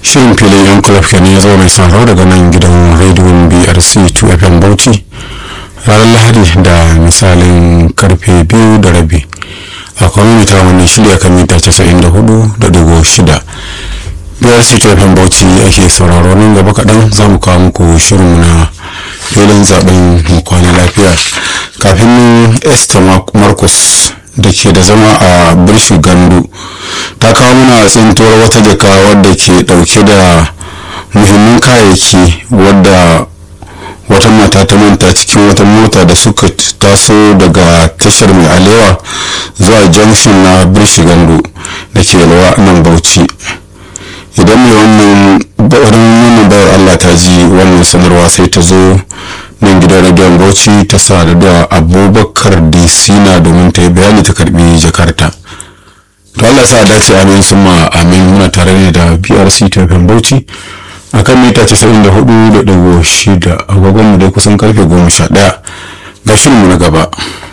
shirin filin yan kulaf kenan ya zo mai sauraro daga nan gidan rediyon brc 2fm bauchi ranar lahadi da misalin karfe biyu da rabi a kwamfuta wannan shirya kan mita 94.6 brc 2fm bauchi ake sauraro nan gaba kaɗan za mu kawo muku shirin na filin zaben mu kwana lafiya kafin esther marcus da ke da zama a birshu gandu ta kawo mana tsintuwar wata jaka wadda ke dauke da muhimman kayayyaki wadda wata mata ta manta cikin wata mota da suka taso daga tashar mai alewa zuwa junction na birshi gandu da ke yalwa nan bauchi idan mai wannan wannan bayar allah ta ji wannan sanarwa sai ta zo nan gidan radiyon bauchi ta sadu da abubakar disina domin ta yi bayani ta karbi jakarta to allah sa dace amin sun ma amin muna tare ne da brc tafin bauchi a kan mita 94.6 agogon mu dai kusan karfe 11 ga shirinmu na gaba